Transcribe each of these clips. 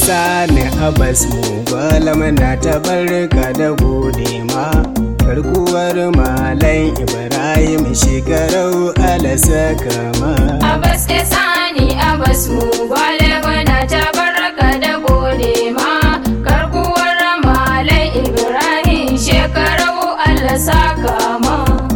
sani abas mu gwalam na tabarka da gode ma karkuwar malam ibrahim shekarau alasa kama Abbas ya sani Abbas mu gwale gwana ta baraka da gode ma karkuwar malai Ibrahim shekaru Allah saka ma.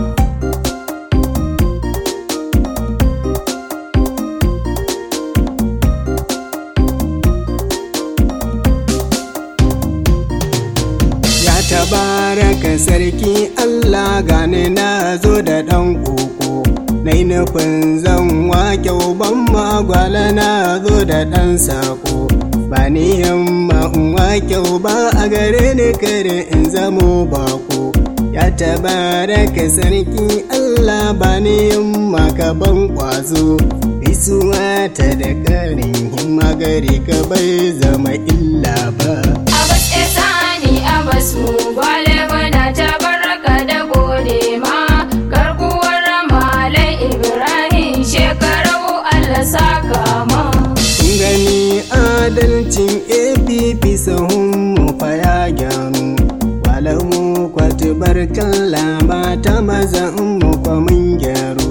Ya tabaraka sarki Allah gane na zo da ɗan koko Na yi nufin zan wake uban magwala na zo da ɗan sako Ba ni yamma in wake uba a gare ni kare in zamo bako Ya tabaraka sarki Allah ba ni yamma ka ban kwazo Isuwa ta da ƙarin himma gare ka bai zama illa ba Abbas ya sani Abbas mu gwale gwana ta baraka da gode ma karkuwar malai Ibrahim shekaru Allah saka ma. Kun gani adalcin APP sahun mu fa ya gyaru Walamu kwati barkan lama ta maza mu fa mun gyaru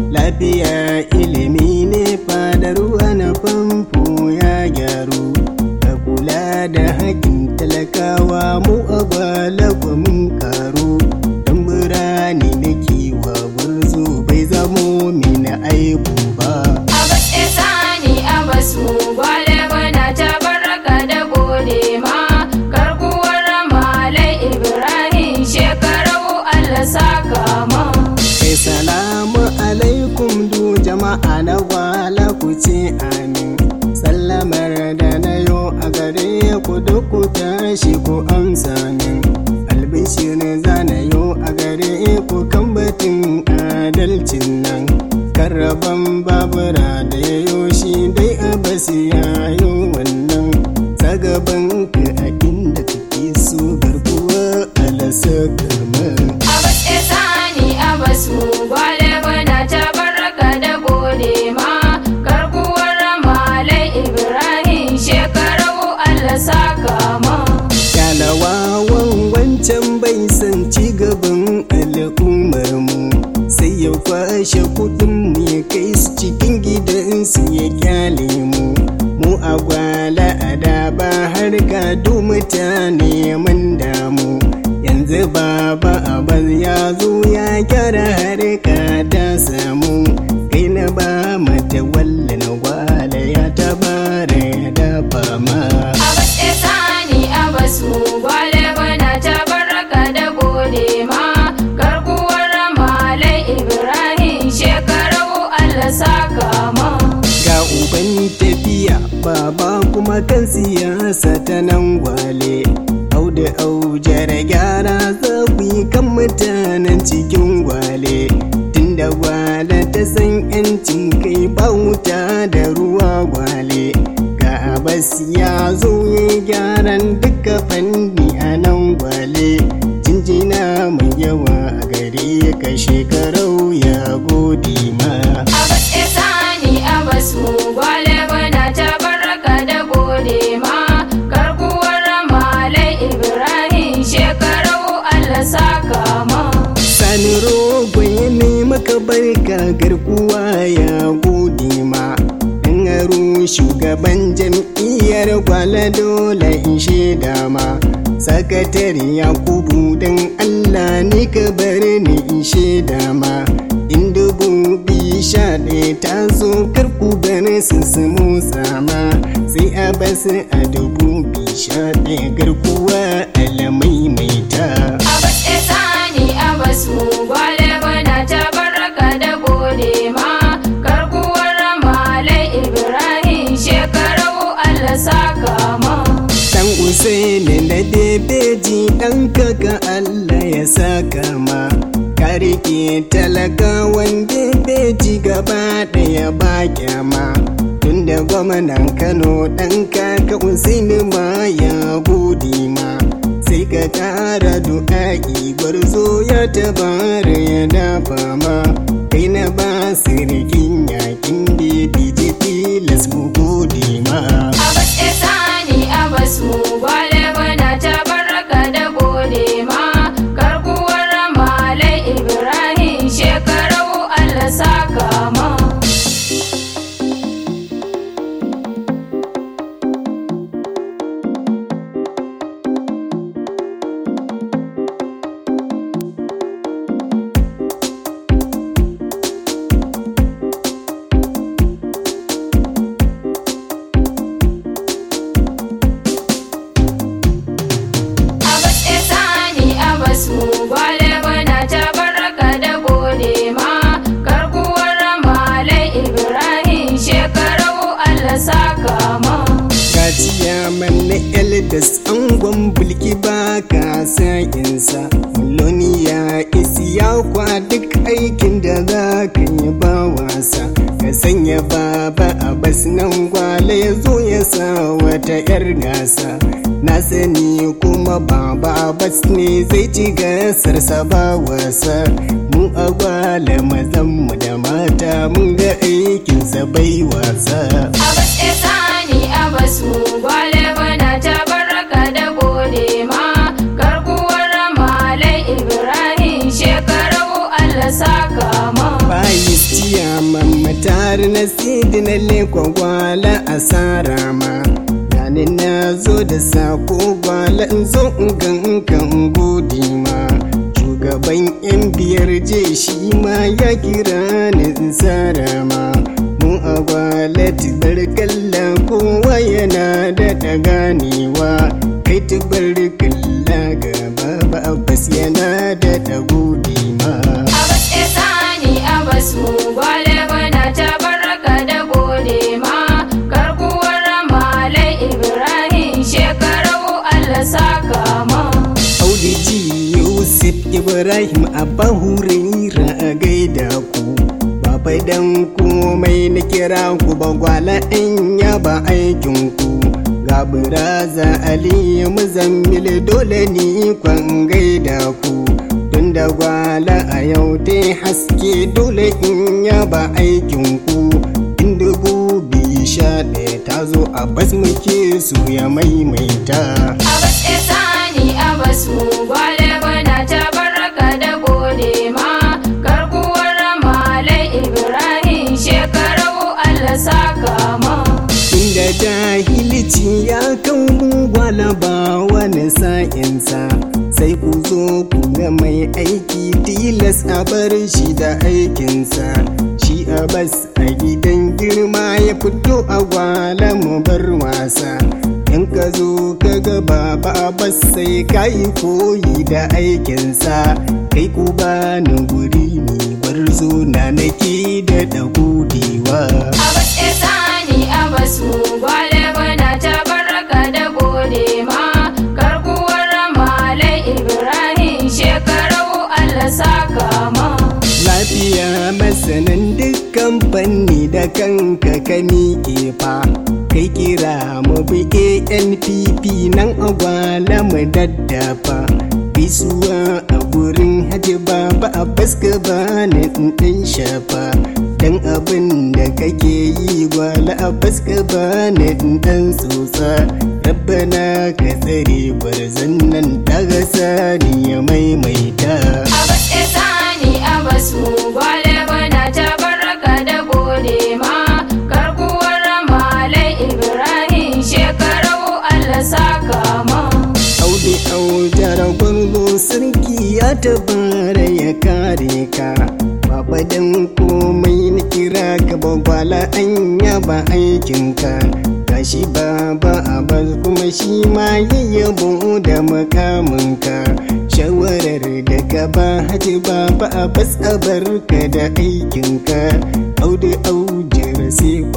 Lafiya ilimi ne fadar ruwa na famfo ya gyaru Ka kula da haƙin talakawa mu a gwalagwa mun karu Dan birane na kiwa gurzu bai zamo mina aibu ba Abbas ya sani Abbas mu gwale gwana ta baraka da gode ma karkuwar malai Ibrahim shekaru Allah saka ma. Kai salamu alaikum du jama'a na gwala ku ce amin Sallamar da na yo a gare ku duk ku tashi ku amsa min Albishir za na yo a gare ku kan batun adalcin nan Karraban babura da ya yo shi dai a basi ya yo wannan Sagaban ka a inda kake so garkuwa alasa karmar Abbas ya sani Abbas mu gwale gwana ta baraka da gode ma karkuwar malai Ibrahim shekaru Allah saka ma. Kyalawawan wancan bai san ci gaban al'ummar mu sai ya kwashe kudin mu ya kai su cikin gidansu ya kyale mu mu a gwala a da ba har gado mutane mun damu yanzu baba abaz ya zo ya gyara harka ta samu kai na ba mata wallan gwala ya tabara ya dafa ma Abbas ya sani Abbas mu gwale gwana ta baraka da gode ma karkuwar malai Ibrahim shekaru Allah saka ma. ga uban tafiya baba kuma kan siyasa ta nan gwale auda aujar gyara zafi kan mutanen cikin gwale tunda gwale ta san yancin kai ba wuta da ruwa gwale ga abas ya zo ya gyaran duka fanni a nan gwale jinjina mai yawa a gare ka shekarau ya gode ma Abbas ya sani Abbas mu gwale gwana ta baraka da gode ma karkuwar malai Ibrahim shekaru Allah saka ma. Sani rogo ya nemi ka barka garkuwa ya gode ma in aro shugaban jam'iyyar gwala dole in shaida ma sakatare yakubu don allah ne ka bar ni in shaida ma in dubu biyu sha ɗaya ta zo karku bar su su motsa ma sai a basu a dubu biyu sha ɗaya garkuwa alamai mai ta Abbas ya sani Abbas mu gwale gwana ta baraka da gode ma karkuwar malai Ibrahim shekaru Allah saka ma. Dan Usaini na bebeji ɗan kaka Allah ya saka ma Ka rike talakawan bebeji gaba ɗaya ba kyama Tunda gwamnan Kano ɗan kaka Usaini ma ya gode ma Sai ka ƙara du'a'i gwarzo ya tabara ya dafa ma Kai na ba sirikin yakin bebeji tilas mu gode ma Abbas ya sani baka sa'insa Muloniya isiya kwa duk aikin da za ka yi ba wasa Ka sanya baba a bas nan gwale ya zo ya sa wata 'yar gasa Na sani kuma baba bas ne zai ci gasarsa ba wasa Mu a gwale mazanmu da mata mun ga aikinsa bai wasa Abbas ya sani Abbas mu gwale bana ta baraka da gode ma garkuwar malai Ibrahim shekarau Allah saka ma. Bayis ciyaman matar na sidi na lekwa gwala asara ma Gani na zo da sako gwala in zo in gankan godi ma Shugaban yan biyar je shi ma ya kira ni in tsara ma Mu a gwala tibar kalla kowa yana da ganewa Kai tibar kalla gaba ba abbas yana da godi ma Abbas ya sani Abbas mu gwale bana ta baraka da gode ma garkuwar malai Ibrahim shekarau Allah saka ma. Audiji Yusuf Ibrahim Abba Huraira a gaida ku Baba dan komai na kira ku ba gwala in yaba aikin ku Ga buraza Ali Muzammil dole ni kwan gaida ku Tun da gwala a yau dai haske dole in yaba aikin ku In dubu biyu sha ɗaya ta zo a bas muke su ya maimaita Abbas ya sani Abbas mu gwale bana ta baraka da gode ma garkuwar malai Ibrahim shekarau Allah saka ma. Inda jahilci ya kan gwala ba wani sa'insa sai ku zo ku ga mai aiki tilas a bar shi da aikinsa shi a bas a gidan girma ya fito a gwala mu bar wasa in ka zo ka ga baba bas sai ka yi koyi da aikinsa kai ku bani guri ni bar zo na nake da dagudewa Abbas ya sani Abbas mu gwale bana ta baraka da gode ma garkuwar malai Ibrahim shekarau Allah saka ma. Lafiya masanin dukkan fanni da kanka ka miƙe fa kai kira mu bi ANPP nan agwala mu daddafa gaisuwa a gurin hajji baba a baska ba ni ɗin shafa dan abin da kake yi gwala a baska ba ni ɗan tsotsa rabbana ka tsare barzan nan ta gasa ni ya maimaita Abbas ya sani Abbas mu gwale bana ta baraka da gode ma garkuwar malai Ibrahim shekarau Allah saka ma. Audu aujar gwarzo sarki ya tabara ya kare ka Baba dan komai na kira ka bagwala an yaba aikinka Gashi baba abas kuma shi ma yayyabo da makaminka Shawarar da ka ba haji baba abas a barka da aikinka Audu aujar sai